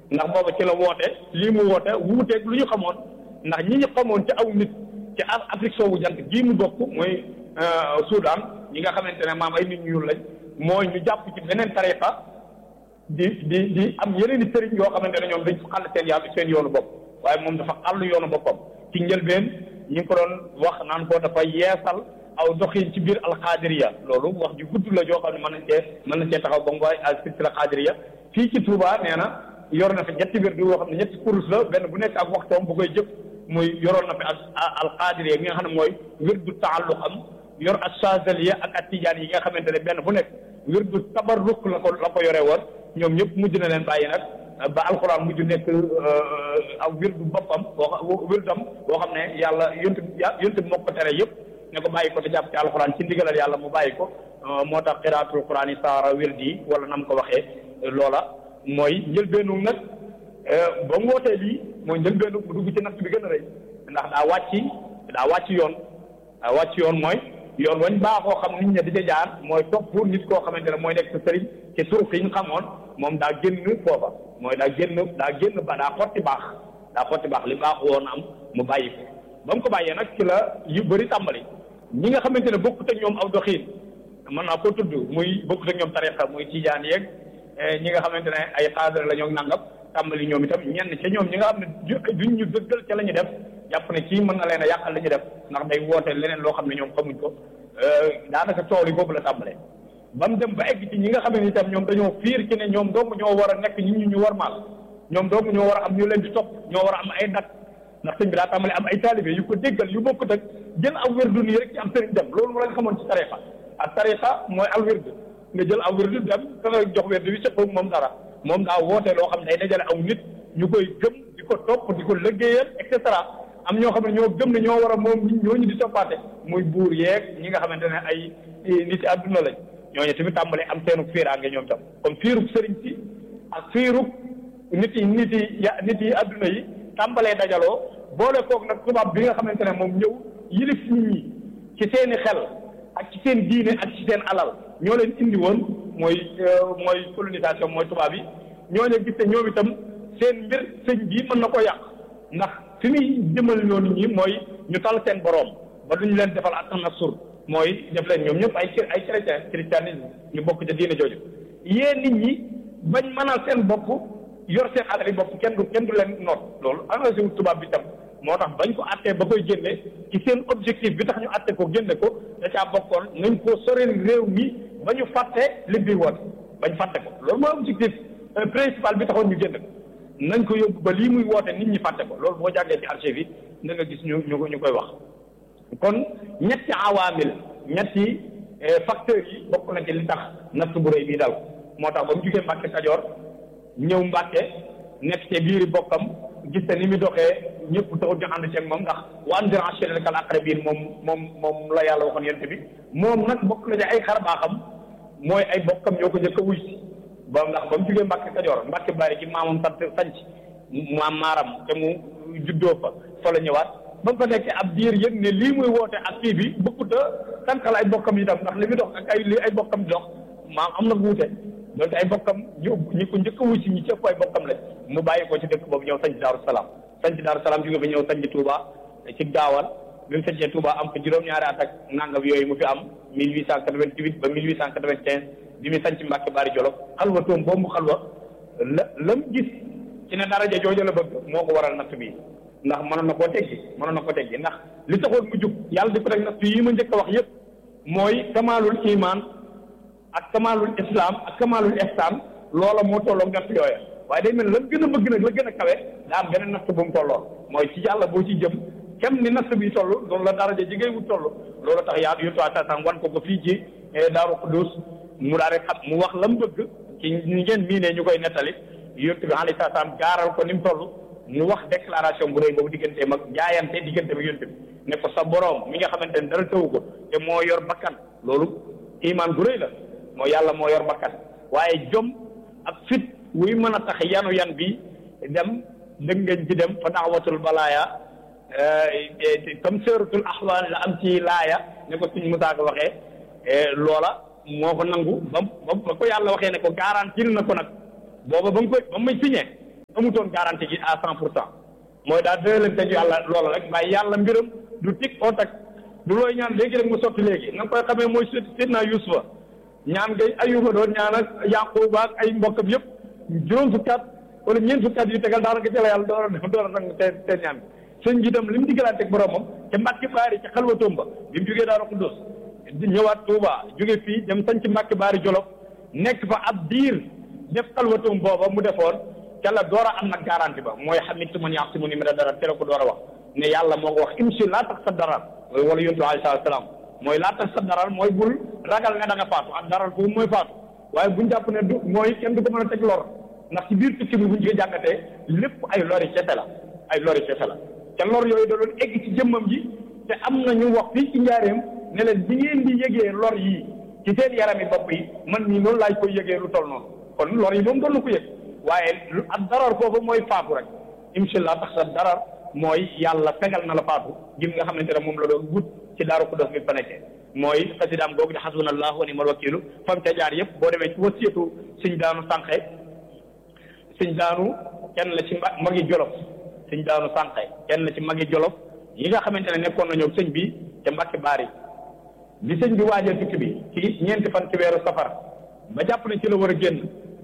ndax booba ci la woote lii mu woote wuuteeg lu ñu xamoon ndax ñi ñu xamoon ci aw nit ci Afrique soowu jant gii mu bokk mooy Soudan ñi nga xamante ne maam ay nit ñu ñuul lañ mooy ñu jàpp ci beneen tariqa di di di am yeneen i sëriñ yoo xamante ne ñoom dañ fa xàll seen yàlla seen yoonu bopp waaye moom dafa xàll yoonu boppam ci njëlbeen ñi ngi ko doon wax naan ko dafa yeesal aw doxin ci biir alxaadiriya loolu wax ju gudd la joo xam ne mën nañ cee mën nañ cee taxaw ba mu waay al silsila xaadiriya fii ci Touba nee na yor na fi ñetti wér yoo xam ne ñetti kurus la benn bu nekk ak waxtoom bu koy jëf muy yoroon na fi ak alxaadiriya gi nga xam ne mooy wér du taalluq am yor ak chazaliya ak ak tijaan yi nga xamante ne benn bu nekk wér du tabarruk la ko la ko yore woon ñoom ñëpp mujj na leen bàyyi nag ba alxuraan mujj nekk aw wér du boppam boo wér dam boo xam ne yàlla yontu yontu moo ko tere yëpp ne ko bàyyi ko te jàpp ci alxuraan ci ndigalal yàlla mu bàyyi ko moo tax xiraatul xuraan yi saara wér di wala nam ko waxee loola mooy njëlbeenu nag ba mu wootee lii mooy njëlbeenu bu dugg ci natt bi gën a rëy ndax daa wàcc daa wàcc yoon daa wàcc yoon mooy yoon wañ baaxoo xam nit ña di ca jaar mooy topp nit koo xamante ne mooy nekk sa sëriñ ci turuq yi ñu xamoon moom daa génn foofa mooy daa génn daa génn ba daa xotti baax daa xotti baax li baax woon am mu bàyyi ko ba mu ko bàyyee nag ci la yu bëri tàmbali ñi nga xamante ne bokkut ak ñoom aw doxiin mën naa ko tudd muy bokkut ak ñoom tariqa muy tijaan yeeg ñi nga xamante ne ay xaadar la ñoo nangam tàmbali ñoom itam ñenn ca ñoom ñi nga xam ne duñ ñu dëggal ca la ñu def jàpp ne kii mën na leen a yàqal la ñu def ndax day woote leneen loo xam ne ñoom xamuñ ko daanaka tool yi boobu la tàmbalee ba mu dem ba egg ci ñi nga xam ne itam ñoom dañoo fiir ci ne ñoom dong ñoo war a nekk ñi ñu ñu war maal ñoom dong ñoo war a am ñu leen di topp ñoo war a am ay dak ndax sëñ bi daa tàmbale am ay taalibe yu ko déggal yu bokkut ak jël aw wérdu nii rek ci am sëriñ dem loolu mu lañ xamoon ci tariqa ak tariqa mooy al wérdu nga jël aw wérdu dem ka nga jox wérdu bi sëqoog moom dara moom daa woote loo xam ne day dajale aw nit ñu koy gëm di ko topp di ko liggéeyal et cetera am ñoo xam ne ñoo gëm ne ñoo war a moom ñooñu di toppaate muy buur yeeg ñi nga xamante ne ay nit yi àdduna lañ ñooñu tamit tàmbale am seenu fiiraange ñoom tam comme fiirug sëriñ si ak fiirug nit yi nit yi ya nit yi àdduna yi tàmbalee dajaloo boole koog nag tubaab bi nga xamante ne moom ñëw yilif nit ñi ci seeni xel ak ci seen diine ak ci seen alal ñoo leen indi woon mooy mooy colonisation mooy tubaab yi ñoo leen gis ne ñoom itam seen mbir sëñ bii mën na ko yàq ndax fi muy jëmal ñoo nit ñi mooy ñu tal seen boroom ba duñu leen defal ak nasur mooy def leen ñoom ñëpp ay ay chrétien christianisme ñu bokk ca diine jooju yéen nit ñi bañ mënal seen bopp yor seen alal yi bopp kenn du kenn du leen noot loolu engagé wu tubaab bi tam moo tax bañ ko attee ba koy génne ci seen objectif bi tax ñu atte ko génne ko da caa bokkoon nañ ko soreel réew mi ba ñu fàtte li bi woon bañ fàtte ko loolu mooy objectif principal bi taxoon ñu génne ko nañ ko yóbbu ba lii muy woote nit ñi fàtte ko loolu boo jàngee ci archive yi da nga gis ñu ñu ñu koy wax kon ñetti awaamil ñetti facteurs yi bokk na ci li tax natt bu rëy bii dal moo tax ba mu jugee Mbàkke Kajoor ñëw Mbàkke nekk ci biiri bokkam gis te ni mu doxee ñëpp taxul ñu ànd ceeg moom ndax wa anzir ashiratakal aqrabiin moom moom moom la yàlla waxoon yonent bi moom nag bokk na ci ay xar baaxam mooy ay bokkam ñoo ko njëkk a wuy si ba ndax ba mu jugee Mbàkke Kajoor Mbàkke bari ci maamam sant sanc maam maaram te mu juddoo fa fa la ñëwaat ba mu fa nekkee ab diir yëg ne lii muy woote ak kii bi bëggut a tànkal ay bokkam yi tam ndax li muy dox ak ay li ay bokkam di dox maam am na wuute donc ay bokkam ñu ñi ko njëkk a wuy si ñi ci ëpp ay bokkam lañ mu bàyyi ko ci dëkk boobu ñëw sanc Daaru Salaam sanc Daaru Salaam jóge ba ñëw sanc Touba ci gaawal bi mu sancee Touba am ko juróom-ñaari at ak nangam yooyu mu fi am 1888 ba 1895 bi mu sanc Mbàkke Bari Jolof xalwa toom boobu mu xalwa la lam gis ci ne daraja jooju la bëgg moo ko waral natt bi ndax mënoon na koo teggi mënoon na koo teggi ndax li taxoon mu jug yàlla di ko teg natt yi ma njëkk a wax yépp mooy kamaalul iman ak kamaalul islam ak kamaalul ihsan loola moo tolloog natt yooya waaye day mel la gën a bëgg nag la gën a kawe daa am beneen natt bu mu tolloon mooy ci yàlla boo ci jëm kem ni natt bi toll loolu la daraja ji ngay wut toll loolu tax yaa yu toit sasam wan ko ko fii ci Daaru Xuddus mu daal di xam mu wax la mu bëgg ci ñi ngeen miinee ñu koy nettali yonent bi alayhi salaam gaaral ko ni mu toll mu wax déclaration bu rëy boobu digganteem ak jaayante digganteem ak yonent bi ne ko sa boroom mi nga xamante ne dara tëwu ko te moo yor bakkan loolu iman bu rëy la moo yàlla moo yor bakkan waaye jom ak fit wuy mën a tax yanu yan bi dem dëngañ ci dem fa daawatul balaaya comme seeratul axwaan la am ci laaya ne ko suñ musaaka waxee loola moo ko nangu ba ba ko yàlla waxee ne ko garantir na ko nag booba ba mu koy ba muy signé amutoon garantie gi à cent pour cent mooy daal dina leen teg yàlla loola rek waaye yàlla mbiram du tig oo tag du looy ñaan léegi rek mu sotti léegi nga koy xamee mooy sidna Yuusufa ñaan ngay ayuba doon ñaan ak Yaquba ak ay mbokkam yëpp juróom fukki at wala ñeent fukki at yu tegal daanaka ci la yàlla door a door a nangu te te ñaan sëñ bi itam li mu diggalaante ak boromam te Mbàkke Baari ci xalwatoom ba bi mu jógee Daaru Xudoos di ñëwaat Touba jóge fii dem sañ ci Mbàkke Baari Jolof nekk fa ab diir def xalwatoom booba mu defoon ca la door a am nag garanti ba mooy xamitu man yàq si mu ni mi da dara te la ko door a wax ne yàlla moo ko wax imsi laa tax sa daral wala yontu alayhi salaam mooy laa tax sa daral mooy bul ragal ne da nga faatu ak daral foofu mooy faatu waaye buñ jàpp ne du mooy kenn du ko mën a teg lor ndax ci biir tukki bi buñ ko jàngatee lépp ay lori kese la ay lori kese la te lor yooyu da doon egg ci jëmmam ji te am na ñu wax fii ci njaareem ne leen bi ngeen di yëgee lor yi ci seen yarami bopp yi man nii noonu laaj koy yëgee lu toll noonu kon lor yi moom doon na ko yëg waaye lu ak darar foofu mooy faatu rek incha allah tax sa darar mooy yàlla fegal na la faatu gim nga xamante ne moom la doon wut ci daaru Xudoos bi fa nekkee mooy xasidaam googu di xasbunallahu wa ni'mal wakiilu fam ca jaar yëpp boo demee ci wasiyatu sëñ daanu sànqe sëñ daanu kenn la ci magi jolof sëñ daanu sànqe kenn la ci magi jolof yi nga xamante ne nekkoon nañoo sëñ bi te Mbàkke Baari bi sëñ bi waajal tukki bi ci ñeenti fan ci weeru safar ba jàpp ne ci la war a génn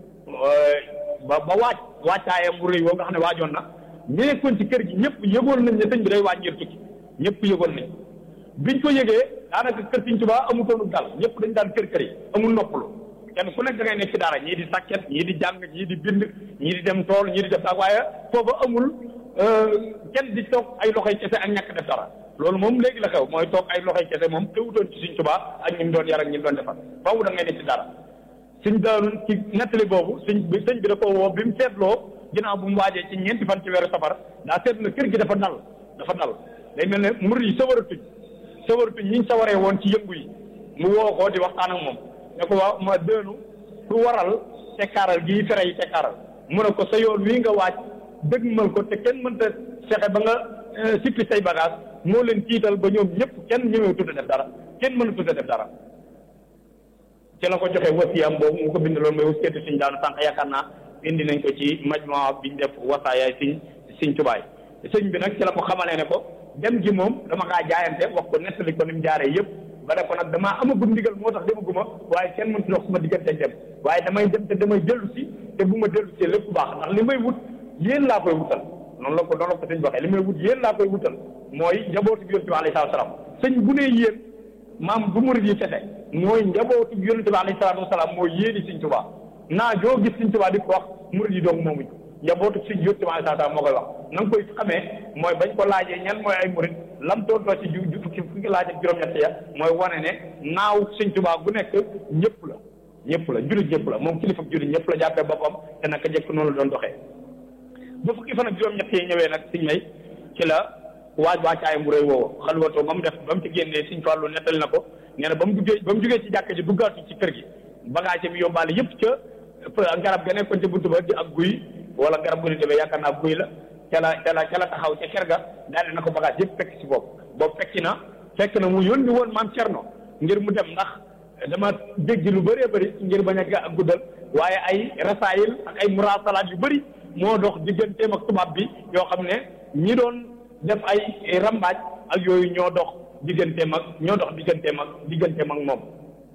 ba ba waaj wàccaayam bu rëy woo nga xam ne waajoon na ñu nekkoon ci kër gi ñëpp yëgoon nañ ne sëñ bi day waaj ngir tukki ñëpp yëgoon nañ biñ ko yëgee daanaka kër Sëñ Tuubaa amutoonu dal ñëpp dañ daan kër kër yi amul noppalu kenn ku nekk da ngay nekk ci dara ñii di sàkket ñii di jàng ñii di bind ñii di dem tool ñii di def sax waaye foofu amul kenn di toog ay loxoy kese ak ñàkk def dara loolu moom léegi la xew mooy toog ay loxoy kese moom teewutoon ci Sëñ Tuubaa ak ñi mu doon yar ak ñi mu doon defar faaw da ngay nekk ci dara suñ daanu ci nettali boobu sëñ bi sëñ bi da ko woo bi mu seetloo ginnaaw bu mu waajee ci ñeenti fan ci weeru safar daa seetlu na kër gi dafa dal dafa dal day mel ne murid yi sawaratuñ sawaratuñ ñi ñu sawaree woon ci yëngu yi mu woo ko di waxtaan ak moom ne ko waaw ma dënu ku waral tekkaaral gii fere yi tekkaaral mu ne ko sa yoon wii nga waaj dëgmal ko te kenn mënta fexe ba nga sippi say bagage moo leen tiital ba ñoom ñëpp kenn ñëwee tudd def dara kenn mënu tudd def dara ci la ko joxe wasiyam boobu mu ko bind loolu mooy wasiyatu siñ daanu sànq yaakaar naa indi nañ ko ci majmaa biñ def wasaayaay siñ siñ tubaay sëñ bi nag ci la ko xamalee ne ko dem gi moom dama kaa jaayante wax ko nettali ko ni mu jaaree yëpp ba ne ko nag damaa amagum ndigal moo tax demaguma waaye kenn mënut dox suma diggante dem waaye damay dem te damay dellu si te bu ma dellu si lépp baax ndax li may wut yéen laa koy wutal noonu la ko noonu la ko sëñ bi waxee li may wut yéen laa koy wutal mooy njabootu bi yonent bi alayhi salaam sëñ bu ne yéen maam bu murid yi fete mooy njabootu yonent bi alayhi salaatu wasalaam mooy yéeni Sëñ Tuubaa naa joo gis Sëñ Tuubaa di ko wax murid yi dong moomuñ njabootu Sëñ yonent bi alayhi salaatu wasalaam moo koy wax na nga koy xamee mooy bañ ko laajee ñan mooy ay murid lam tontoo ci ju fukki fukki laaj ak juróom-ñett ya mooy wane ne naaw Sëñ Tuubaa gu nekk ñëpp la ñëpp la jullit ñëpp la moom kilifa jullit ñëpp la jàppee boppam te naka jëkk noonu la doon doxee ba fukki fan ak juróom-ñett yi ñëwee nag Sëñ may ci la waaj wàccaayam bu rëy woowu xalwatoo ba mu def ba mu ci génnee Sëñ Fallu nettali na ko nee na ba mu duggee ba mu jógee ci jàkka ji duggaatu ci kër gi bagage mi yóbbaale yëpp ca garab ga nekkoon ca buntu ba di ak guy wala garab gu ni demee yaakaar naa guy la ca la ca la ca la taxaw ca kër ga daal di na ko bagage yëpp fekk si boobu boobu fekki na fekk na mu yónni woon maam Cerno ngir mu dem ndax dama dégg lu bëree bëri ngir bañ a guddal waaye ay rasaayil ak ay murasalaat yu bëri moo dox digganteem ak tubaab bi yoo xam ne ñi doon def ay rambaaj ak yooyu ñoo dox digganteem ak ñoo dox digganteem ak digganteem ak moom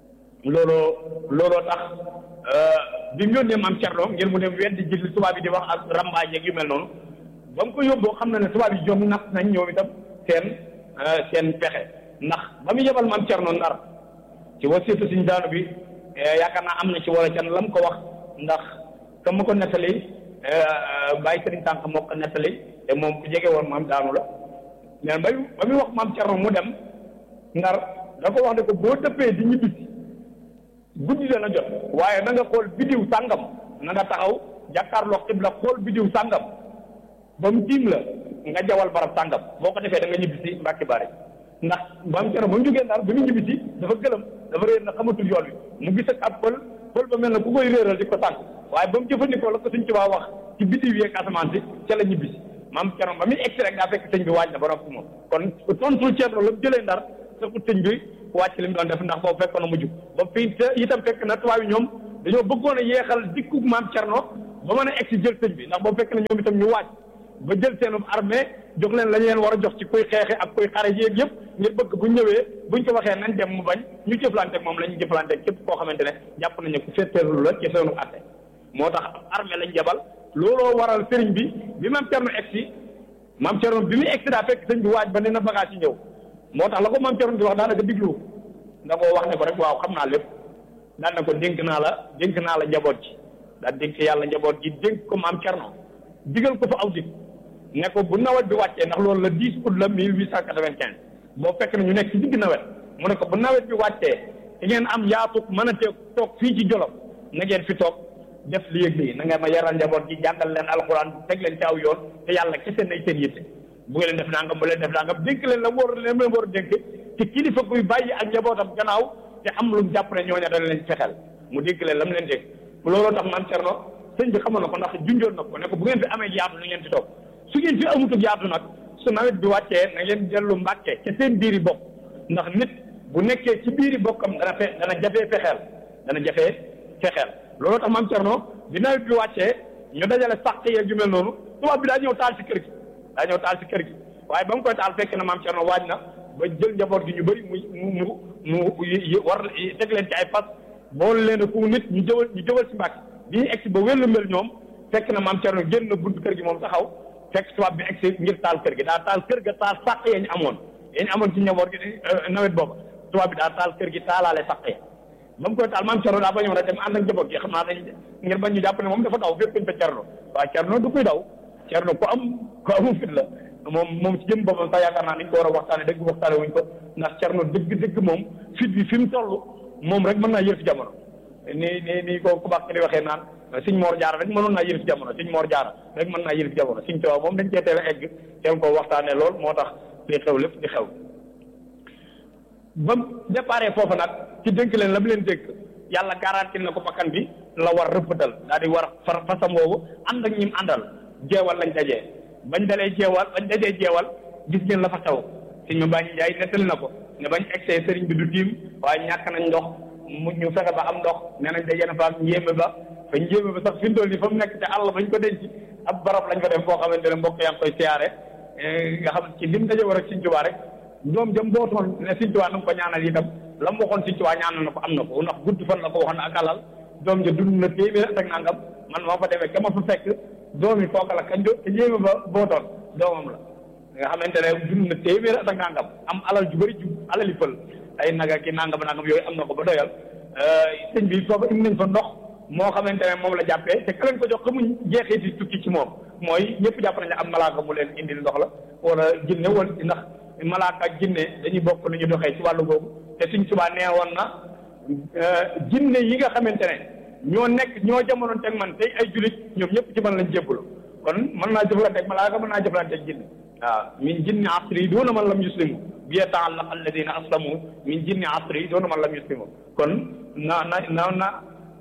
looloo looloo tax bi mu yónnee maam Cerno ngir mu dem weddi ji li tubaab yi di wax ak rambaaj yeeg yu mel noonu ba mu ko yóbboo xam na ne tubaab yi jom nas nañ ñoom itam seen seen pexe ndax ba mu yebal maam Cerno Ndar ci wasiitu suñ daanu bi yaakaar naa am na ci wala can lam ko wax ndax ka ma ko nettali bàyyi sëriñ tànk moo ko nettali te moom ku jege woon maam daanu la mais ba ba muy wax maam Cerno mu dem ndar da ko wax ne ko boo dëppee di ñibbisi guddi dana jot waaye na nga xool bidiw sàngam na nga taxaw jàkkaarloo xibla xool bidiw sàngam ba mu tiim la nga jawal barab sàngam boo ko defee da nga ñibbisi Mbàkke Bari ndax maam Cerno ba mu jógee ndar bi mu ñibbisi dafa gëlëm dafa réer na xamatul yoon wi mu gis ak ab pël pël ba mel na ku koy réeral di ko sànq waaye ba mu jëfandikoo la ko Sëñ Tuubaa wax ci bidiw yeeg asamaan si ca la ñibbisi maam Cerno ba muy egsi rek daa fekk sëñ bi waaj na ba noppi moom kon tontul Cerno la mu jëlee ndar fekku sëñ bi wàcc li mu doon def ndax boobu fekkoon na mujj ba fii te itam fekk na tubaab yi ñoom dañoo bëggoon a yeexal dikku maam Cerno ba mën a egg si jël sëñ bi ndax boobu fekk na ñoom itam ñu waaj ba jël seenum armée jox leen la ñu leen war a jox ci kuy xeexe ak kuy xare yéeg yëpp ngir bëgg bu ñëwee buñ ko waxee nañ dem mu bañ ñu jëflante moom la ñu jëflante képp koo xamante ne jàpp nañu ku féeteerlu la ci seenu atte moo tax armée lañ jabal looloo waral sëriñ bi bi maam Cerno egg si maam Cerno bi muy egg si daa fekk sëñ bi waaj ba ne na bagage yi ñëw moo tax la ko maam Cerno di wax daanaka diglu da koo wax ne ko rek waaw xam naa lépp daan na ko dénk naa la dénk naa la njaboot ji daal dénk yàlla njaboot ji dénk ko maam Cerno digal ko fa aw dig ne ko bu nawet bi wàccee ndax loolu la 10 août la 1895 boo fekk na ñu nekk ci digg nawet mu ne ko bu nawet bi wàccee te ngeen am yaatu mën a teeg toog fii ci Jolof na ngeen fi toog def li yëg lii na nga ma yaral njaboot gi jàngal leen alxuraan teg leen ci aw yoon te yàlla kese nay seen yitte bu ngeen leen def nangam bu leen def nangam dénk leen la war leen leen war a dénk te kilifa kuy bàyyi ak njabootam gannaaw te am lu mu jàpp ne ñooña dana leen fexeel mu dénk leen la mu leen dénk looloo tax maam Cerno sëñ bi xamoon na ko ndax junjoon na ko ne ko bu ngeen fi amee yaatu na ngeen fi toog su ngeen fi amutug yaatu nag su nawet bi wàccee na ngeen dellu mbàkke ca seen biiri bopp ndax nit bu nekkee ci biiri bokkam dana fe dana jafee fexeel dana jafee fexeel looloo tax maam Cerno bi nawet bi wàccee ñu dajale sàq yeeg yu mel noonu tubaab bi daa ñëw taal ci kër gi daa ñëw taal ci kër gi waaye ba mu koy taal fekk na maam Cerno waaj na ba jël njaboot gi ñu bëri mu mu mu mu war teg leen ci ay fas boole leen a ku nit ñu jëwal ñu jëwal ci mbàkke bi ñu egsi ba wéllu mel ñoom fekk na maam Cerno génn na buntu kër gi moom taxaw fekk tubaab bi egsi ngir taal kër gi daa taal kër ga taal sàq ya ñu amoon ya ñu amoon ci njaboot gi nawet boobu tubaab bi daa taal kër gi taalaale sàq ya ba mu koy taal maam Cerno daa bañoon a dem ànd ak njaboot gi xam naa dañ ngir bañ ñu jàpp ne moom dafa daw fépp fa Cerno waaw Cerno du koy daw Cerno ku am ku amu fit la moom moom ci jëm boppam sax yaakaar naa dañ ko war a waxtaane dëgg waxtaane wuñ ko ndax Cerno dëgg dëgg moom fit bi fi mu toll moom rek mën naa yër fi jamono ni ni ni ko ku baax ki di waxee naan Sëñ Moor Jaara rek mënoon naa yër fi jamono Sëñ Moor Jaara rek mën naa yër fi jamono Sëñ Tuubaa moom dañ cee teel a egg teel koo waxtaane lool moo tax li xew lépp di xew ba déparé foofu nag ci dénk leen la mu leen dénk yàlla garanti na ko bakkan bi la war rëppatal daal di war far fasam woowu ànd ak ñim àndal jeewal lañ dajee bañ dalee jeewal bañ dajee jeewal gis ngeen la fa xew sëñ ma bàññi njaay nettali na ko ne bañ egsee sëriñ bi du tiim waaye ñàkk nañ ndox mu ñu fexe ba am ndox nee nañ dajee na fa ak njéeme ba fa njéeme ba sax fi mu toll nii fa mu nekk ca àll bañ ko denc ab barab lañ fa def foo xamante ne mbokk yaa ngi koy siyaare nga xam ci lim daje war ak Sëñ Tuubaa rek ñoom jëm bootoon ne Sëñ Tuubaa na nga ko ñaanal itam la mu waxoon Sëñ Tuubaa ñaanal na ko am na ko ndax gudd fan la ko waxoon ak alal doom ja dund na téeméer ak nangam man moo fa demee ka ma fa fekk doom yi kooka la kañ do ka njéeme ba bootoon doomam la nga xamante ne dund na téeméer ak nangam am alal ju bëri ju alali fël ay naga ki nangam nangam yooyu am na ko ba doyal sëñ bi foofu indi nañ fa ndox moo xamante ne moom la jàppee te ka leen ko jox xamuñ jeexiti tukki ci moom mooy ñëpp jàpp nañ ne am malaaka mu leen indil ndox la wala jinne wala ndax malaaka ak jinne dañuy bokk nu ñu doxee ci wàllu boobu te suñ subaa nee woon na jinne yi nga xamante ne ñoo nekk ñoo jamonoon teg man tey ay julit ñoom ñëpp ci man lañ jébbalu kon mën naa jëflante ak malaaka mën naa jëflante ak jinne waaw min jinni asri doona man lam yuslimu bi yata'allaq alladina aslamu min jinni asri doona man lam yuslimu kon na na na na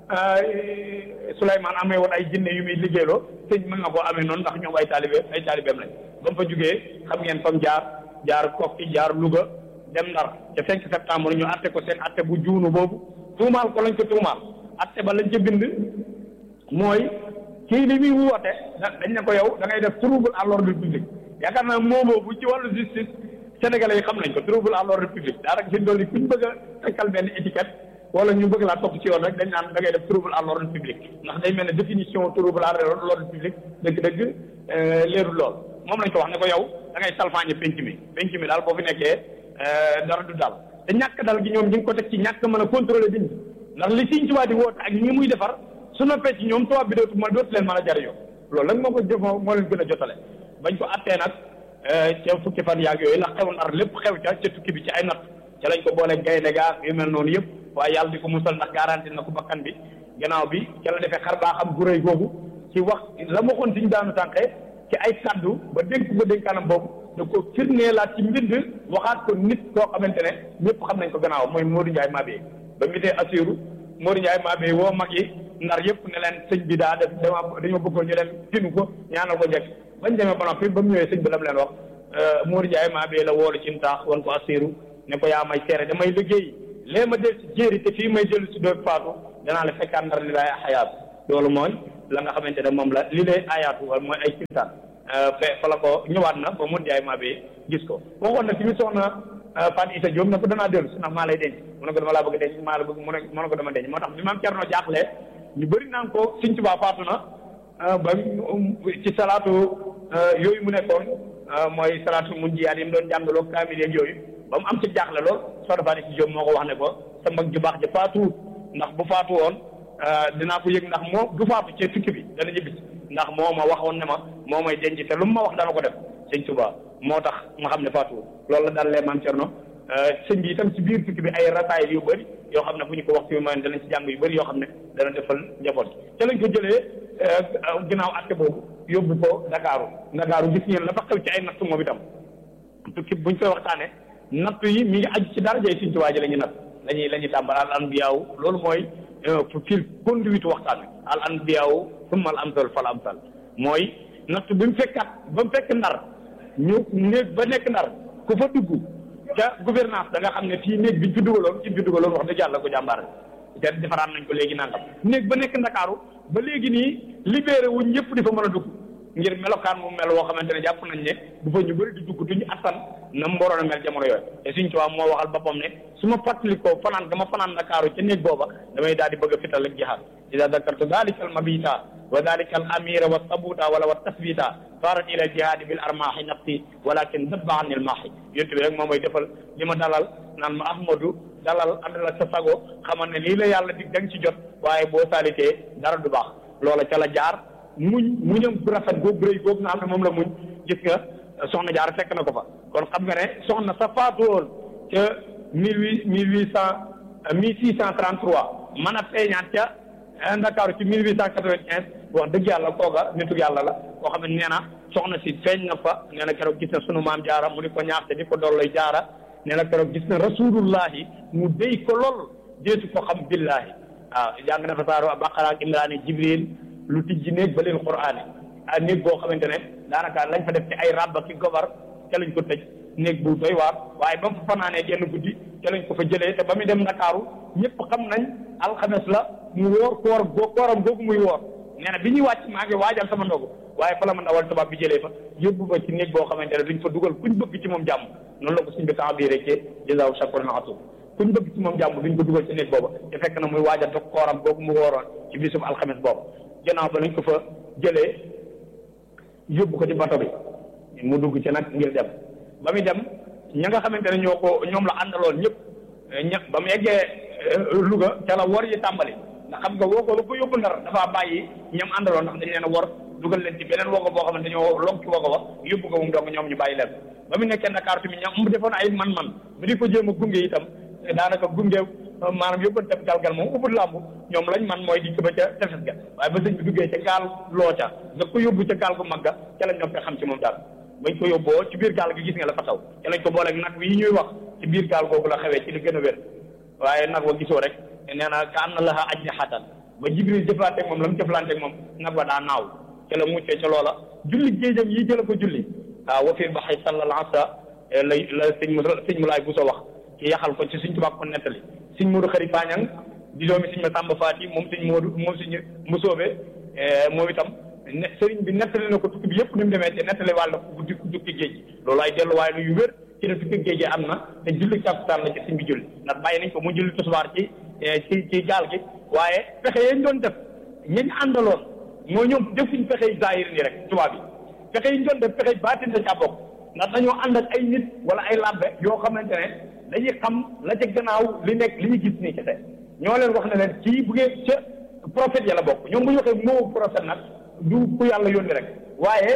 Souleymane amee woon ay jinne yu muy liggéeyloo sëñ mën na koo amee noonu ndax ñoom ay taalibe ay taalibeem lañ ba mu fa jugee xam ngeen fam jaar jaar Kokki jaar Louga dem Ndar ca 5 septembre ñu atte ko seen atte bu juunu boobu tuumaal ko lañ ko tuumaal atte ba lañ ca bind mooy kii li muy woote dañ ne ko yow da ngay def trouble à l'ordre public yaakaar naa moo boobu ci wàllu justice sénégalais yi xam nañ ko trouble à l'ordre public daanaka fi dool yi kuñ bëgg a takkal benn étiquette wala ñu bëgg laa topp ci yoon rek dañ naan da ngay def trouble à l'ordre public ndax day mel ne définition trouble à l'ordre public dëgg-dëgg leerul lool moom lañ ko wax ne ko yow da ngay salfaañe penc mi penc mi daal boo fi nekkee dara du dal te ñàkk dal gi ñoom ñu ngi ko teg ci ñàkk mën a contrôler bind ndax li Sëñ Tuubaa di woote ak ñi muy defar su noppee ci ñoom tubaab bi dootu ma dootu leen mën a jariñoo loolu nag moo ko jëf moo leen gën a jotale bañ ko attee nag ca fukki fan yaag yooyu la xew Ndar lépp xew ca ca tukki bi ci ay natt ca lañ ko boole gaynde gaa yu mel noonu yëpp waaye yàlla di ko musal ndax garanti na ko bakkan bi gannaaw bi ca la defee xar baa xam gu rëy googu ci wax la ma waxoon siñ daanu tànqee ci ay kaddu ba dénk ko dénkaanam boobu da ko firneelaat ci mbind waxaat ko nit koo xamante ne ñëpp xam nañ ko gannaaw mooy Modou Ndiaye Mabé ba mi dee assuru Modou Ndiaye Mabé woo mag yi ndar yëpp ne leen sëñ bi daa def dama dañoo bëggoon ñu leen tinu ko ñaanal ko njëkk bañ demee ba noppi ba mu ñëwee sëñ bi la mu leen wax Modou Ndiaye Mabé la woolu ci ntaax wan ko assuru ne ko yaa may seere damay liggéey lee ma del si jéeri te fii may dellu si doog faatu danaa la fekkaat ndar li laay xayaat loolu mooy la nga xamante ne moom la li lay ayaatu wala mooy ay kiltaan fe fa la ko ñëwaat na ba mun jaay maa bi gis ko waxoon na tamit soxna Fatou Issa Diop na ko danaa dellu si ndax maa lay denc mu ne ko dama laa bëgg denc maa la bëgg mu ne mu ne ko dama denc moo tax bi maam Cerno jaaxle ñu bëri naan ko Sëñ Tuubaa faatu na ba ci salaatu yooyu mu nekkoon mooy salaatu mun jiyaat yi mu doon jàngaloo kaamil yeeg yooyu ba mu am ci jaaxle lool soxna Fatou Issa Diop moo ko wax ne ko sa mag ju baax ja faatuwut ndax bu faatu woon dinaa ko yëg ndax moo du faatu ci tukki bi dana ñibbi ndax moo ma waxoon ne ma moo may denc te lu mu ma wax dana ko def sëñ Tuubaa moo tax ma xam ne faatuwut loolu la daal lee maam Cerno sëñ bi itam ci biir tukki bi ay rataay yu bëri yoo xam ne bu ñu ko wax ci man danañ ci jàng yu bëri yoo xam ne dana defal njaboot ca lañ ko jëlee ginnaaw atte boobu yóbbu ko Ndakaaru Ndakaaru gis ngeen la fa xew ci ay natt moom itam tukki buñ koy waxtaane natt yi mi ngi aju ci darajay sëñ Tuubaa ji la ñuy natt lañuy la ñuy tàmbal al anbiyaaw loolu mooy fil conduite waxtaan wi al anbiyaaw summa al amsal fal amsal mooy natt bi mu fekkat ba mu fekk ndar ñu néeg ba nekk ndar ku fa dugg ca gouvernance da nga xam ne fii néeg biñ fi dugaloon ci fi dugaloon wax dëgg yàlla ko jàmbaar te defaraat nañ ko léegi nangam néeg ba nekk ndakaaru ba léegi nii libéré wuñ ñëpp di fa mën a dugg ngir melokaan mu mel woo xamante ne jàpp nañ ne bu fa ñu bëri di dugg duñu attan na mu waroon a mel jamono yooyu te suñ tubaab moo waxal boppam ne su ma fàttalikoo fanaan dama fanaan ndakaaru ca néeg booba damay daal di bëgg a fital ak jihaad ida dakartu dalika al mabita wa dalika al amira wa sabuta wala wa tasbita farat ila jihaadi bil armaahi nafsi walakin dabba an il maahi yontu bi rek moom mooy defal li ma dalal naan ma ahmadu dalal àndal ak sa sago xamal ne lii la yàlla dig da nga ci jot waaye boo saalitee dara du baax loola ca la jaar muñ muñam bu rafet googu rëy googu nga xam ne moom la muñ gis nga soxna jaar fekk na ko fa kon xam nga ne soxna sa faatu woon ca mille huit mille huit cent mille six cent trente trois mën a feeñaat ca Ndakaaru ci mille huit cent quatre-vingt-quinze wax dëgg yàlla kooga nitu yàlla la koo xam ne nee na soxna si feeñ na fa nee na keroog gis na sunu maam jaara mu di ko ñaaxte di ko dolloy jaara nee na keroog gis na rasulullahi mu déy ko lool deesu ko xam billahi waaw jàng na fa saaru Baqara ak Imraani Jibril lu tijji néeg ba leen Qur'aani ah néeg boo xamante ne daanaka lañ fa def ci ay rabba ki gobar ca lañ ko tëj néeg bu doy waar waaye ba mu fa fanaanee genn guddi ca lañ ko fa jëlee te ba muy dem Ndakaaru ñëpp xam nañ alxames la mu wóor koor goo kooram googu muy woor nee na bi ñuy wàcc maa ngi waajal sama ndogu waaye fa la ma ndawal tubaab bi jëlee fa yóbbu fa ci néeg boo xamante ne duñ fa dugal kuñ bëgg ci moom jàmm noonu la ko suñ bi temps bii rek jazaahu shakuran atum kuñ bëgg ci moom jàmm duñ ko dugal ci néeg booba te fekk na muy waajal dog kooram googu mu wooroon ci bisum alxames boobu gannaaw ba lañ ko fa jëlee yóbbu ko ci bato bi mu dugg ci nag ngir dem ba muy dem ña nga xamante ne ñoo ko ñoom la àndaloon ñëpp ña ba mu eggee Louga ca la wor yi tàmbali ndax xam nga woo ko lu ko yóbbu ndar dafa bàyyi ñam àndaloon ndax dañ leen a wor dugal leen ci beneen wogo boo xamante dañoo log ci wogo ba yóbbu ko moom donc ñoom ñu bàyyi leen ba mu nekkee Dakar tamit ñoom mu defoon ay man-man ba di ko jéem a gunge itam daanaka gunge maanaam yóbbu dem galgal moom ubud làmb ñoom lañ man mooy di ba ca tefes ga waaye ba sëñ bi duggee ca gaal loo ca nga ko yóbbu ca gaal gu mag ga ca lañ noppee xam ci moom daal bañ ko yóbboo ci biir gaal gi gis nga la fa taw ca lañ ko booleeg nag wi ñuy wax ci biir gaal googu la xewee ci li gën a wér waaye nag wa gisoo rek nee na ka am na laxa aj xatan ba jibril jëflanteeg moom la mu jëflanteeg moom nag wa daa naaw ca la muccee ca loola julli géejam yi jëla ko julli waaw wa fii baxay sallal asa la la sëñ mu sëñ mu laay bu so wax ci yaxal ko ci suñ tubaab ko nettali suñ Moodu xëri Pañang di doomi suñ ma Samba Faati moom suñ Moodu moom suñ mu soobee moom itam ne sëriñ bi nettali na ko tukki bi yëpp ni mu demee te nettali wàll na ko guddi tukki géej loolu ay delluwaay lu yu wér ci ne tukki géej gi am na te julli tàkkusaan la ci suñ bi julli ndax bàyyi nañ ko mu julli tisbaar ci ci ci gaal gi waaye pexe yañ doon def ñañ àndaloon moo ñoom defuñ pexe zahir nii rek tubaab yi pexe yi ñu doon def pexe baatin da caa bokk ndax dañoo ànd ak ay nit wala ay labbe yoo xamante ne dañuy xam la ca gannaaw li nekk li ñu gis nii kese ñoo leen wax ne leen kii bu ngeen ca prophète ya la bokk ñoom bu ñu waxee moo prophète nag du ku yàlla yónni rek waaye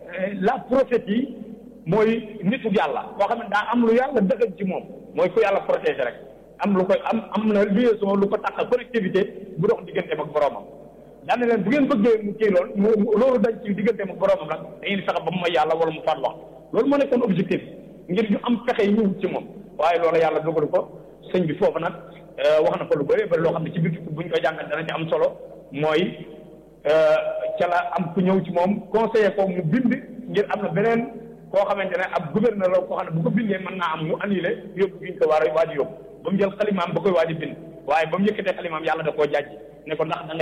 la prophète yi mooy nitu yàlla koo xam ne daa am lu yàlla dëggal ci moom mooy ku yàlla protégé rek am lu koy am am na liaison lu ko tax connectivité bu dox digganteem ak boromam. daan na leen bu ngeen bëggee mu kii loolu mu loolu dañ ci digganteem ak boromam nag dañuy fexe ba mu may yàlla wala mu faat wax loolu moo nekkoon objectif ngir ñu am fexe yi ñu wut ci moom waaye loolu yàlla dogalu ko sëñ bi foofu nag wax na ko lu bëree bëri loo xam ne ci biir bu ñu koy jàngat dana ci am solo mooy ca la am ku ñëw ci moom conseiller ko mu bind ngir am na beneen koo xamante ne ab gouverneur la koo xam ne bu ko bindee mën naa am mu annulé yóbbu gi ñu ko war a waaj yóbbu ba mu jël xalimaam ba koy waaj a bind waaye ba mu yëkkatee xalimaam yàlla da koo jàjj ne ko ndax da ngay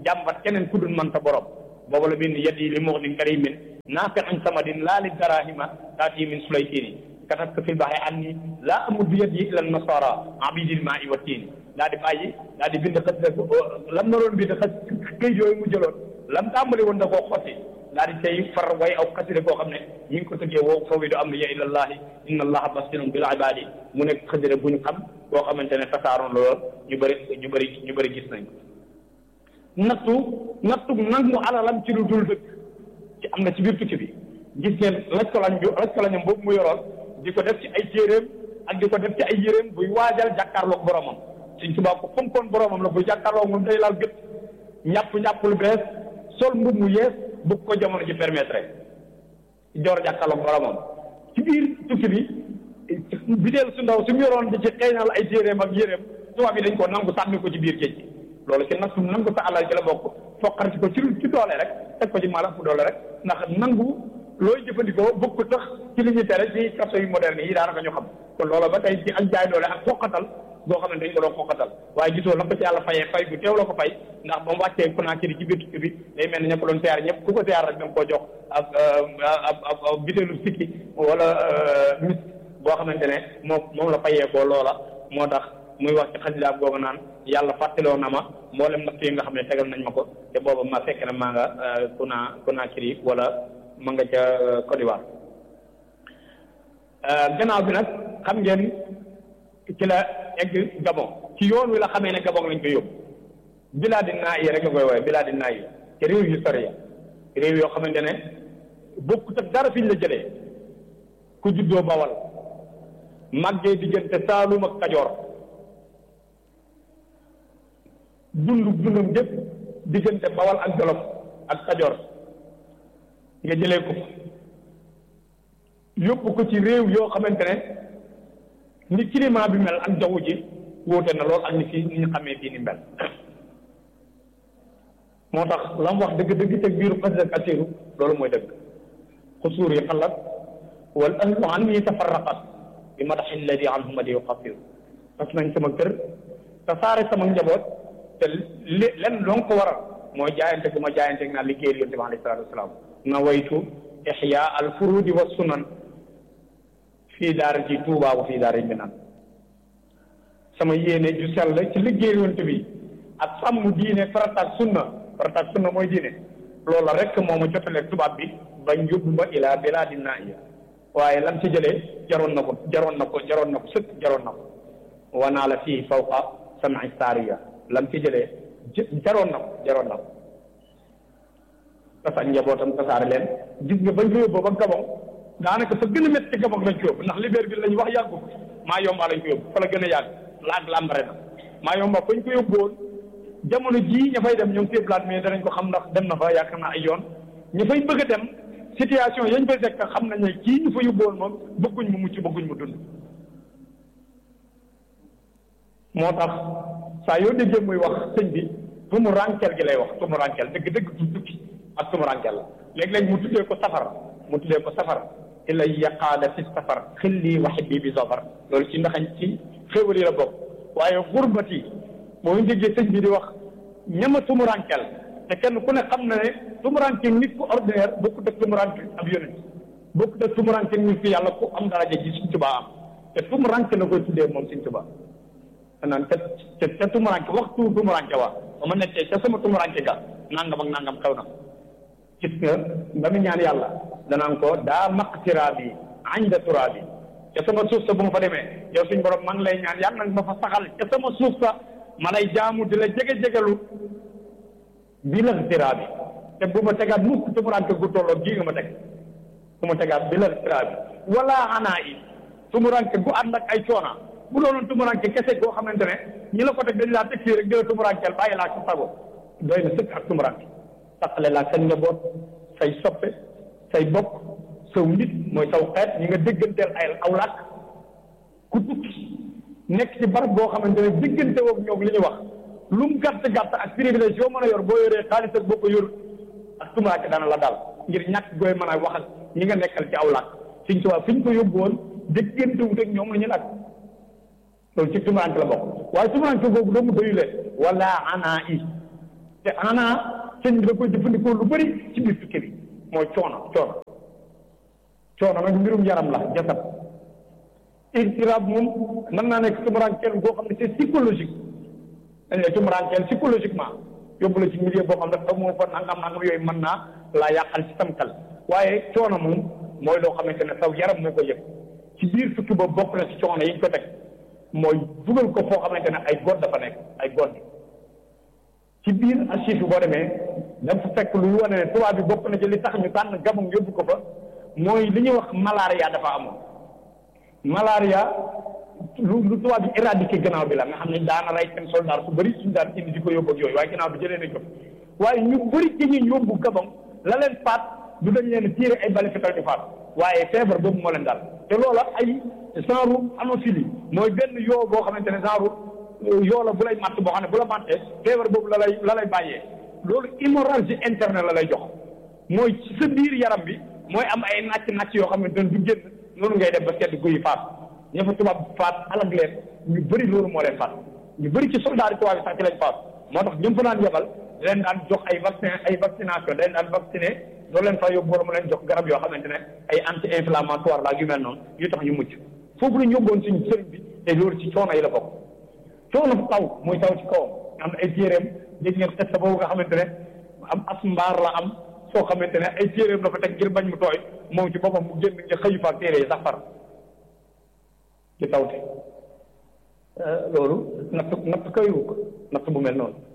jàmbat keneen ku dul man sa borom boobu la bind yadi li muxnin karimin naafi'in samadin laa li darahima taati min sulaytini katabtu fil bahri anni laa amuddu yadi ila nasara abidil maa'i wa tiini daa di bàyyi daa di bind xas lam na doon bind xas këy yooyu mu jëloon lam tàmbali woon da koo xotti daa di tey far way aw xaside koo xam ne ñi ngi ko tëggee woo fawidu amriya ila llahi inna allaha basirun bil ibadi mu nekk xaside bu ñu xam boo xamante ne tasaaroon lool ñu bëri ñu bëri ñu bëri gis nañ ko nattu nattu nangu alalam ci lu dul dëkk ci am na ci biir tukki bi gis ngeen laj ko lañ laj ko lañam boobu mu yoroon di ko def ci ay téeréem ak di ko def ci ay yéréem buy waajal jàkkaarloog boromam suñ tubaab ko fonkoon boromam la buy jàkkaarloog moom day laal gët ñàpp ñàpp lu bees sol mbub mu yees bu ko jamono ji permettre joor jàkkaarloog boromam ci biir tukki bi bideel su ndaw su mu yoroon di ci xeeñal ay téeréem ak yéréem tubaab yi dañ ko nangu sànni ko ci biir géej gi loolu ci nattu nangu sa alal ci la bokk foqarti ko ci ci doole rek teg ko ci maanaam fu doole rek ndax nangu looy jëfandikoo bëgg ko tax ci li ñu tere ci kaso yu moderne yi daanaka ñu xam kon loolu ba tey ci ak jaay doole ak foqatal boo xam ne dañ ko doon foqatal waaye gisoo la ko ci yàlla fayee fay bu teew la ko fay ndax ba mu wàccee Conakry ci biir tukki bi day mel ni ña ko doon siyaar ñëpp ku ko siyaar rek da nga koo jox ak ab ab bitéelu sikki wala mis boo xamante ne moom moom la fayee ko loola moo tax muy wax ci xasidaab googu naan yàlla fàttaloo na ma mboolem natt yi nga xam ne tegal nañ ma ko te booba ma fekk na maa nga Kona Conakry wala ma nga ca Côte d'Ivoire gannaaw bi nag xam ngeen ci la egg Gabon ci yoon wi la xamee ne Gabon lañ ko yóbbu bilaadi naa yi rek la koy wooye bilaadi naa yi te réew yu sori ya réew yoo xamante ne bokkut ak dara fiñ la jëlee ku juddoo Bawal màggee diggante Saalum ak Kajoor dundu dundam gépp diggante bawal ak jolof ak kajoor nga jëlee ko yóbbu ko ci réew yoo xamante ne ni climat bi mel ak jaww ji wóote na lool ak ni fii ni ñu xamee fii ni mel moo tax la mu wax dëgg dëgg teg biiru xasida kasiru loolu mooy dëgg xusuur yi xalat wal ahlu an yi tafarraqat bi madaxi alladi anhum adi yuqafiru tas nañ sama kër tasaare sama njaboot te li len loo ko waral mooy jaayante gu ma jaayante naa liggéeyal yonte bi alayhi salaatu wasalaam na waytu ixya al furudi wa sunan fii daara ji tuubaa wa fii daara ji minan sama yéene ju sell ci liggéeyal yonte bi ak sàmm diine farataak sunna farataak sunna mooy diine loola rek moo ma jotaleeg tubaab bi bañ yóbbu ma ilaa bilaadi naaiya waaye lam ci jëlee jaroon na ko jaroon na ko jaroon na ko sëkk jaroon na ko wanaa la fii fawqa sam'i saariya lam ci jëlee jaroon na ko jaroon na ko tasañ njabootam tasaare leen gis nga bañ ko yóbbu ba Gabon daanaka fa gën a métti Gabon lañ ko yóbbu ndax Libreville lañ wax yàggu maa yomba lañ ko yóbbu fa la gën a yàgg laag lambare na maa yomba fañ ko yóbbu woon jamono jii ña fay dem ñoom téeblaat mais danañ ko xam ndax dem na fa yaakaar naa ay yoon ña fay bëgg a dem situation yañ fay fekk xam nañ ne kii ñu fa yóbbu woon moom bëgguñ mu mucc bëgguñ mu dund moo tax saa yoo déggee muy wax sëñ bi tumu rankel gi lay wax tumu rankel dëgg dëgg du tukki ak tumu rankel la léeg-léeg mu tuddee ko safar mu tuddee ko safar ila yaqaada fi safar xilli wa xibbi bi safar loolu ci ndaxañ ci xéwal yi la bokk waaye xurbati moo ñu déggee sëñ bi di wax ñama tumu rankel te kenn ku ne xam na ne tumu rankel nit ku ordinaire bokkut ak tumu rankel ab yonent bokkut ak tumu rankel nit ku yàlla ku am daraja ji Sëñ Tuubaa am te tumu rankel la koy tuddee moom Sëñ Tuubaa naan ca ca ca tumuranke waxtu tumuranke wa ba ma nekkee ca sama tumuranke ga nangam ak nangam xew na gis nga ba mu ñaan yàlla danaan ko daa maqtiraabi inda turaabi ca sama suuf sa bu ma fa demee yow suñ borom man lay ñaan yàlla nag ma fa saxal ca sama suuf sa ma lay jaamu di la jege-jegelu bi la tiraabi te bu ma tegaat mukk tumuranke gu tolloo gii nga ma teg bu ma tegaat bi la tiraabi wala anaa yi tumuranke gu ànd ak ay coona bu doonoon tumuranke kese goo xamante ne ñi la ko teg dañ laa teg fii rek jëla tumurankeel bàyyi laa sa sago doy na sëkk ak tumuranke taqale laa seen njaboot say soppe say bokk saw nit mooy saw xeet ñi nga dégganteel ay aw làkk ku tukki nekk ci barab boo xamante ne déggante woog ñoom li ñu wax lu mu gàtt gàtt ak privilège yoo mën a yor boo yoree xaalis ak boo ko yor ak tumuranke dana la daal ngir ñàkk gooy mën a wax ak ñi nga nekkal ci aw làkk fiñ ci waa fi ñu ko yóbbu woon déggante wut ak ñoom la ñu làkk loolu ci tumuranke la bokk waaye tumuranke boobu doomu doyu leen wala ana i te ana sëñ bi da koy jëfandikoo lu bëri ci biir tukki bi mooy coono coono coono nag mbirum yaram la jasad irtiraab moom mën naa nekk tumuraankeel boo xam ne c'est psychologique dañ lay tumuraankeel psychologiquement yóbbu la ci milieu boo xam ne dafa moo fa nangam nangam yooyu mën naa laa yàqal ci sam xel waaye coono moom mooy loo xamante ne saw yaram moo ko yëg ci biir tukki boobu bokk na ci coono yi ñu ko teg mooy dugal ko foo xamante ne ay god dafa nekk ay god ci biir archive bi boo demee dafa fekk lu wane ne tubaab bi bokk na ci li tax ñu tànn Gabon yóbbu ko fa mooy li ñuy wax malaria dafa amoon malaria lu lu tubaab bi éradiqué gannaaw bi la nga xam ne daana rey seen soldat su bëri suñu daan indi di ko yóbbu ak yooyu waaye gannaaw bi jëlee nañ ko waaye ñu bëri ci ñu yóbbu Gabon la leen faat du dañ leen tiire ay bali fetal di faat waaye feebar boobu moo leen daal te loola ay genre anophilie mooy benn yoo boo xamante ne genre yoo la bu lay matt boo xam ne bu la mattee feebar boobu la lay la lay bàyyee loolu hémorragie interne la lay jox mooy ci sa biir yaram bi mooy am ay nàcc nàcc yoo xamante ne du génn noonu ngay def ba sedd guy faat ña fa tubaab faat alag leen ñu bëri loolu moo leen faat ñu bëri ci soldat yi tubaab yi sax ci lañ faat moo tax ñëm fa naan yebal leen daan jox ay vaccin ay vaccination dañ daan vacciné loolu leen fa yóbbu wala mu leen jox garab yoo xamante ne ay anti inflammatoire la yu mel noonu yu tax ñu mucc foofu la ñu yóbboon suñu sëriñ bi te loolu ci coono yi la bokk coono fu taw muy taw ci kawam am na ay téeréem dégg ngeen test boobu nga xamante ne am as mbaar la am soo xamante ne ay téeréem la fa teg ngir bañ mu tooy moom ci boppam mu génn nga xëyu fa ak téere yi sax far ci tawte loolu natt natt kayu ko natt bu mel noonu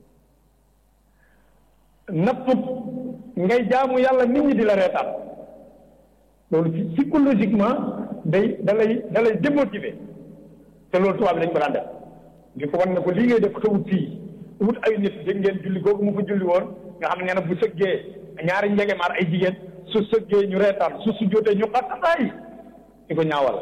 nattut ngay jaamu yàlla nit ñi di la reetaan loolu ci psychologiquement day da lay da lay démotiver te loolu tubaab bi dañ ko daan def di ko wan ne ko lii ngay def xewut fii wut ay nit dégg ngeen julli googu mu fa julli woon nga xam ne nee na bu sëggee ñaari njegemaar ay jigéen su sëggee ñu reetaan su su jotee ñu xattataay di ko ñaawal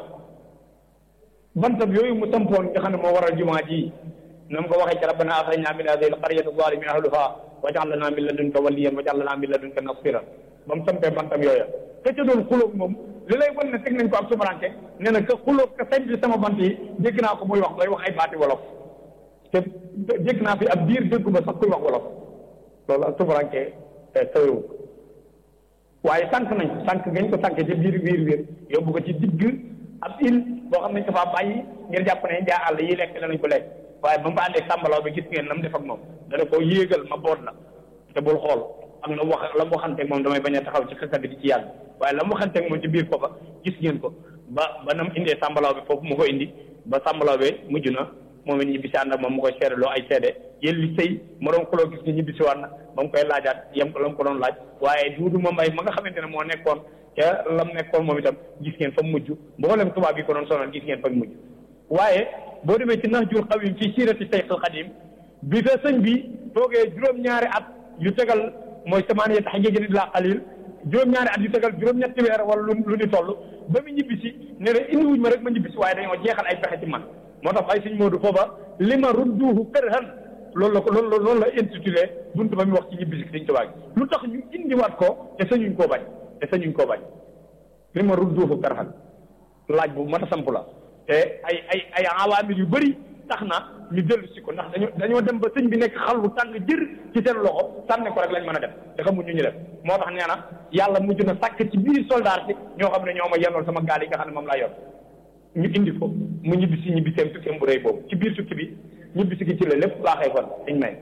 bantab yooyu mu sampoon nga xam ne moo waral jumaa ji na mu ko waxee ci rabbana axrijna min hadihi alqaryati zalimi ahluha waj'al lana min ladunka waliyan waj'al lana min ladunka nasiran ba mu sampee bantam yooya ka ca doon xulóog moom li lay wan ne teg nañ ko ak sumaranke nee na ka xulóog ka sañ bi sama bant yi dégg naa ko muy wax bay wax ay baati wolof te dégg naa fi ab biir déggu ba sax kuy wax wolof loolu ak sumaranke tawewu waaye sànq nañ ko sànq gañ ko sànq ci biir biir biir yóbbu ko ci digg ab il boo xam ne dafa bàyyi ngir jàpp ne njaa àll yi lekk danañ ko lekk waaye ba mu fa àndee sàmbalaw bi gis ngeen na mu def ak moom dana ko yéegal ma boot la te bul xool ak la mu wax la mu waxanteeg moom damay bañ a taxaw ci xëkkat bi di ci yàlla waaye la mu waxanteeg moom ci biir foofa gis ngeen ko ba ba na mu indee sàmbalaw bi foofu mu ko indi ba sàmbalaw bi mujj na moom it ñibbisi ànd ak moom mu koy seede loo ay seede yéen li sëy moroom xuloo gis nga ñibbisi waat na ba mu koy laajaat yem ko la mu ko doon laaj waaye duudu ma mbay ma nga xamante ne moo nekkoon ca lam nekkoon moom itam gis ngeen fa mujj mboolem tubaab yi ko doon sonal gis ngeen fa mujj waaye boo demee ci Nahjul Qadim ci siirati Seyxul Xadim bi fa sëñ bi toogee juróom-ñaari at yu tegal mooy samaaniyata hajjatin illaa qaliil juróom-ñaari at yu tegal juróom-ñetti weer wala lu lu ni toll ba mu ñibbisi ne la indi wuñ ma rek ma ñibbisi waaye dañoo jeexal ay pexe ci man moo tax ay sëñ Moodu foofa li ma rudduuhu kërhan loolu la ko loolu loolu la intitulé buntu ba mu wax ci ñibbisi Sëñ Tuubaa gi lu tax ñu indiwaat ko te sañuñ koo bañ te sañuñ koo bañ li ma rudduuhu kërhan laaj bu mat a samp la te ay ay ay awaamil yu bëri tax na ñu dellu si ko ndax dañoo dañoo dem ba sëñ bi nekk xal bu tàng jër ci seen loxo sànni ko rek lañ mën a def te xamuñ ñu ñu def moo tax nee na yàlla mujj na sàkk ci biir soldat si ñoo xam ne ñoo ma yenool sama gaal yi nga xam ne moom laa yor ñu indi ko mu ñibbi si ñibbi seen tukkeem bu rëy boobu ci biir tukki bi ñibbi si gi ci la lépp baaxee kon dañ may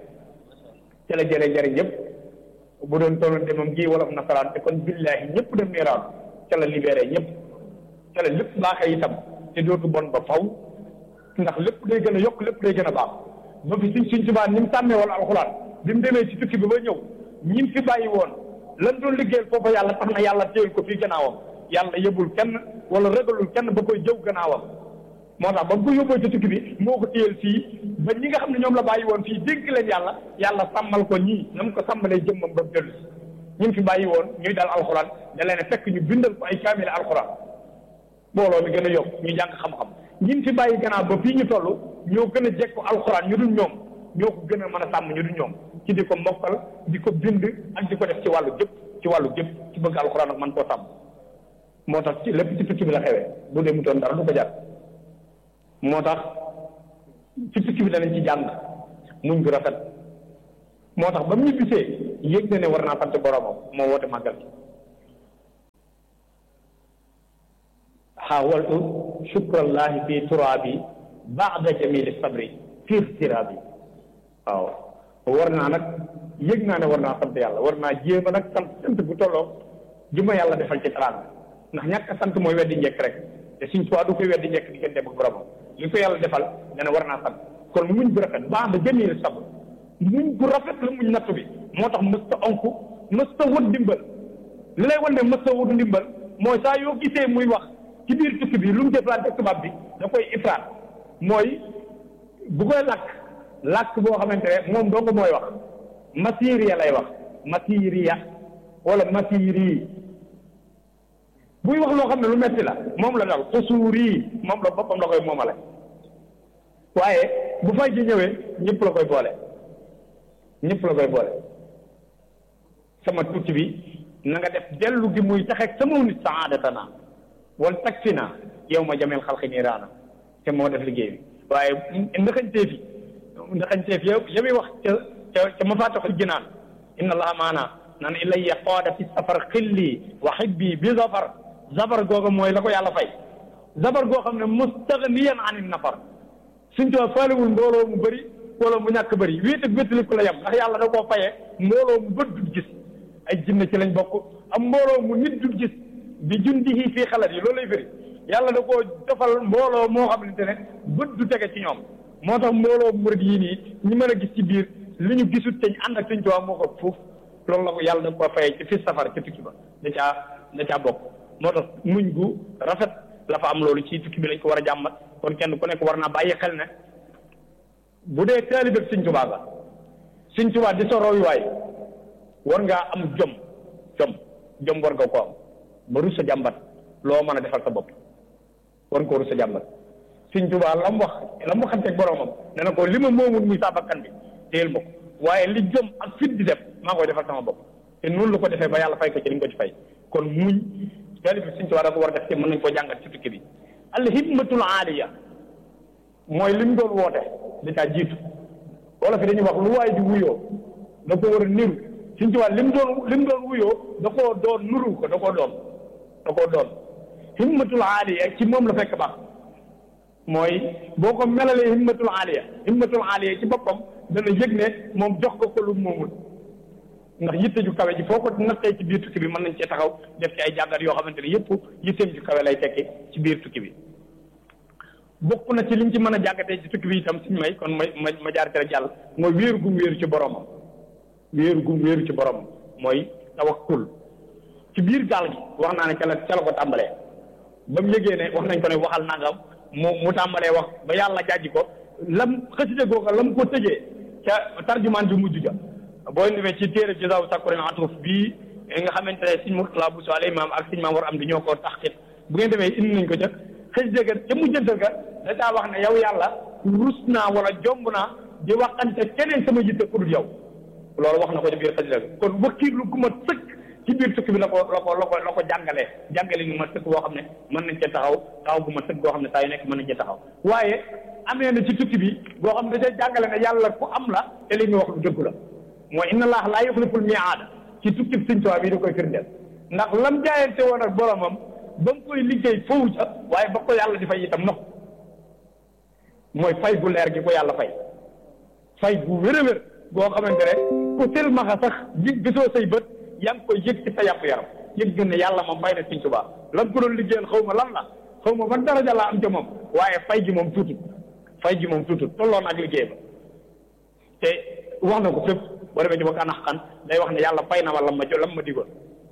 ca la jëlee jëriñ yëpp bu doon tolloon de moom gi wolof nasaraan te kon billaahi ñëpp dem niiraan ca la libéré ñëpp ca la lépp baaxee itam te dootu bon ba faw ndax lépp day gën a yokk lépp day gën a baax ba fi suñ suñ subaan ni mu sàmmee wala alxuraan bi mu demee ci tukki bi ba ñëw ñi fi bàyyi woon lan doon liggéeyal foofa yàlla tax na yàlla téyel ko fii gannaawam yàlla yëbul kenn wala ragalul kenn ba koy jëw gannaawam moo tax ba mu ko yóbboo ci tukki bi moo ko téyel fii ba ñi nga xam ne ñoom la bàyyi woon fii dénk leen yàlla yàlla sàmmal ko ñii na mu ko sàmmalee jëmmam ba mu dellu si ñi fi bàyyi woon ñuy dal alxuraan da leen fekk ñu bindal ko ay kaamil alxuraan mbooloo mi gën a yokk ñu jàng xam-xam ñin fi bàyyi gannaaw ba fii ñu toll ñoo gën a jekku alxuraan ñu dul ñoom ñoo ko gën a mën a sàmm ñu dul ñoom ci di ko mokkal di ko bind ak di ko def ci wàllu jëpp ci wàllu jëpp ci bëgg alxuraan ak man koo sàmm moo tax ci lépp ci tukki bi la xewee bu dee mu doon dara du ko jar moo tax ci tukki bi danañ ci jàng muñ gu rafet moo tax ba mu ñibbisee yëg na ne war naa sant boromam moo woote màggal gi xawaltu shukrallahi fi turaabi baada jamili sabri fi irtiraabi waaw war naa nag yëg naa ne war naa sant yàlla war naa jéem a nag sant sant bu tolloo ju ma yàlla defal ci teraanga ndax ñàkk a sant mooy weddi njëkk rek te suñ tuwaa du koy weddi njëkk diggante ak boromam li ko yàlla defal nga ne war naa sant kon muñ bu rafet baada jamili sabri muñ bu rafet la muñ nattu bi moo tax mësta onku mësta wut ndimbal li lay wan ne mësta wut ndimbal mooy saa yoo gisee muy wax ci biir tukki bi lu mu jëflante ak tubaab bi da koy ifraat mooy bu koy làkk làkk boo xamante ne moom dong mooy wax masiriya lay wax masiriya wala masiri buy wax loo xam ne lu metti la moom la dal xusuuri moom la boppam la koy moomale waaye bu fay ji ñëwee ñëpp la koy boole ñëpp la koy boole sama tukki bi na nga def dellu gi muy taxeeg sama nit saadatana wal takfina yow ma jameel xalqi niiraana te moo def liggéey bi waaye ndaxañteef yi ndaxañteef yow ya muy wax ca ca ca ma faataxul jinaan inna allaha maana naan ilayya qaada fi safar xilli wa xibbi bi zafar zafar googa mooy la ko yàlla fay zafar goo xam ne mustaghniyan anin nafar suñ too faalewul mbooloo mu bëri mbooloo mu ñàkk bëri wéet ak wéttali ko la yem ndax yàlla da koo fayee mbooloo mu bët du gis ay jinne ci lañ bokk am mbooloo mu nit du gis bi jundihi fii xalat yi loolu lay firi yàlla da koo defal mbooloo moo xamante ne bët du tege ci ñoom moo tax mbooloo murid yii nii ñi mën a gis ci biir li ñu gisut te ñu ànd ak suñ tubaab moo ko fuuf loolu la ko yàlla da koo fayee ci fi safar ci tukki ba da caa da caa bokk moo tax muñ gu rafet la fa am loolu ci tukki bi lañ ko war a jàmbat kon kenn ku nekk war naa bàyyi xel ne bu dee taalibe suñ tubaab la suñ tubaab di sa royuwaay war ngaa am jom jom jom war nga ko am ba rus sa jàmbat loo mën a defal sa bopp war nga ko rus sa jàmbat suñ tubaab la mu wax la mu waxanteeg boromam ne na ko li ma moomul muy saa bakkan bi téyel ma ko waaye li jom ak fit di def maa koy defal sama bopp te noonu la ko defee ba yàlla fay ko ci li nga ko ci fay kon muñ taalibe suñ tubaab da ko war a def te mën nañ koo jàngat ci tukki bi al himmatul aaliya mooy li mu doon woote da caa jiitu wala fi dañuy wax lu waay di wuyoo da ko war a niru suñ ci wàll li mu doon li mu doon wuyoo da koo doon nuru ko da koo doon da koo doon himmatul aaliya ci moom la fekk baax mooy boo ko melalee himmatul aaliya himmatul aaliya ci boppam dana yëg ne moom jox ko ko lu moomul ndax yitte ju kawe ji foo ko nattee ci biir tukki bi mën nañ cee taxaw def ci ay jàngat yoo xamante ne yëpp yitteem ju kawe lay tekki ci biir tukki bi bokk na ci liñ ci mën a jàngatee ci tukki bi itam suñ may kon ma ma ma jaar ci rek jàll mooy wéeru gum wéeru ci boromam wéeru gum wéeru ci boromam mooy tawakkul ci biir gaal gi wax naa ne ca la ca la ko tàmbalee ba mu yëgee ne wax nañ ko ne waxal nangam mu mu tàmbalee wax ba yàlla jàjji ko lam xësite googa lam ko tëjee ca tarjumaan ju mujj ja boo ñëwee ci téere Jazaawu Sakurin Atuf bii nga xamante ne Sëñ Murtala Bousso al imam ak Sëñ Maam War am di ñoo ko taxqiq bu ngeen demee indi nañ ko ca xësite ga ca mujjantal ga da daa wax ne yow yàlla rus naa wala jomb naa di waxante keneen sama yitte ku dul yow loolu wax na ko ci biir xasida bi kon wakkiirlu gu ma sëkk ci biir tukki bi la ko la ko la ko la ko jàngalee jàngale ñu ma sëkk boo xam ne mën nañ cee taxaw taxaw gu ma sëkk boo xam ne saa yu nekk mën nañ cee taxaw waaye amee na ci tukki bi boo xam ne da cee jàngale ne yàlla ku am la te li ñu wax lu dëgg la mooy inna allah laa yuxliful miaada ci tukki bi Sëñ Tuubaa bi da koy firndeel ndax lam jaayante woon ak boromam ba mu koy liggéey foofu ca waaye ba ko yàlla di fay itam nox mooy fay gu leer gi ko yàlla fay fay gu wér a wér boo xamante ne ku silmaxa sax gi gisoo say bët yaa ngi koy yëg ci sa yàpp yaram yëg gën ne yàlla moom fay na Sëñ Tuubaa lan ko doon liggéeyal xaw ma lan la xaw ma ban daraja laa am ca moom waaye fay gi moom tuutut fay gi moom tuutut tolloon ak liggéey ba te wax na ko fépp boo demee ci ba kanax xan day wax ne yàlla fay na ma lam ma jo lam ma digoon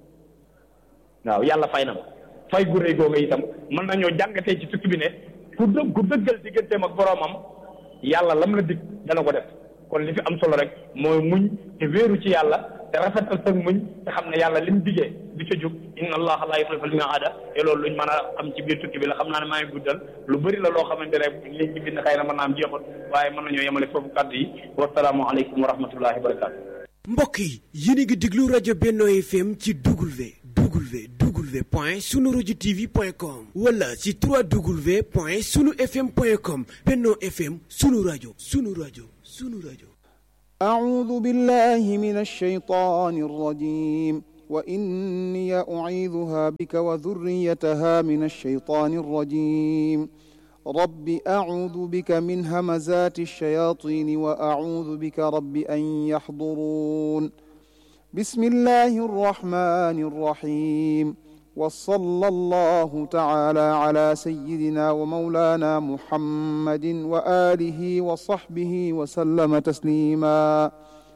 waaw yàlla fay na ma fay gu rëy googu itam mën nañoo jàngatee ci tukki bi ne ku dëgg ku dëggal digganteem ak boroomam yàlla lam la dig dana ko def kon li fi am solo rek mooy muñ te wéeru ci yàlla te rafetal sa muñ te xam ne yàlla lim digee du ca jóg inna allaha laa yuxlifu l-mii'aada te loolu luñ mën a am ci biir tukki bi la xam naa ne maa ngi guddal lu bëri la loo xamante ne liñ ci bind xëy na mën naa am jeexul waaye mën nañoo yemale foofu kàddu yi wasalaamu aleykum wa rahmatullahi wa barakaatu. mbokk yi yéen a ngi déglu rajo Benno FM ci W W W point sunu rajo TV point com wala ci 3W point sunu FM point com Benno FM sunu rajo sunu rajo sunu rajo. أعوذ بالله من الشيطان الرجيم وإني أعيذها بك وذريتها من الشيطان الرجيم رب أعوذ بك من همزات الشياطين وأعوذ بك رب أن يحضرون بسم الله الرحمن الرحيم وصلى الله تعالى على سيدنا ومولانا محمد وآله وصحبه وسلم تسليما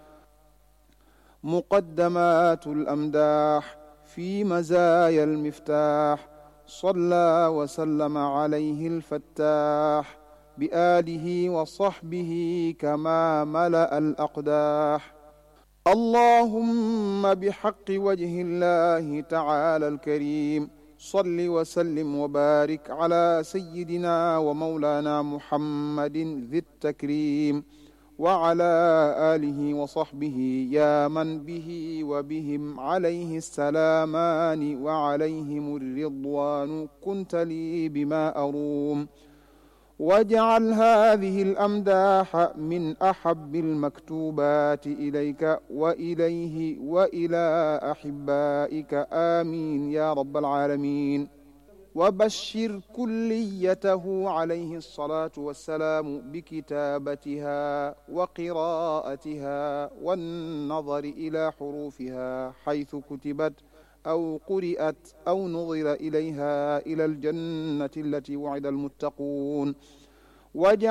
مقدمات الأمداح في مزايا المفتاح صلى وسلم عليه الفتاح بآله وصحبه كما ملأ الأقداح اللهم بحق وجه الله تعالى الكريم صل وسلم وبارك على سيدنا ومولانا محمد ذي التكريم وعلى آله وصحبه يا من به وبهم عليه السلامان وعليهم الرضوان كنت لي بما أروم واجعل هذه الأمداح من أحب المكتوبات إليك وإليه وإلى أحبائك آمين يا رب العالمين وبشر كليته عليه الصلاة والسلام بكتابتها وقراءتها والنظر إلى حروفها حيث كتبت أو قرئت أو نظر إليها إلى الجنة التي وعد المتقون واجعل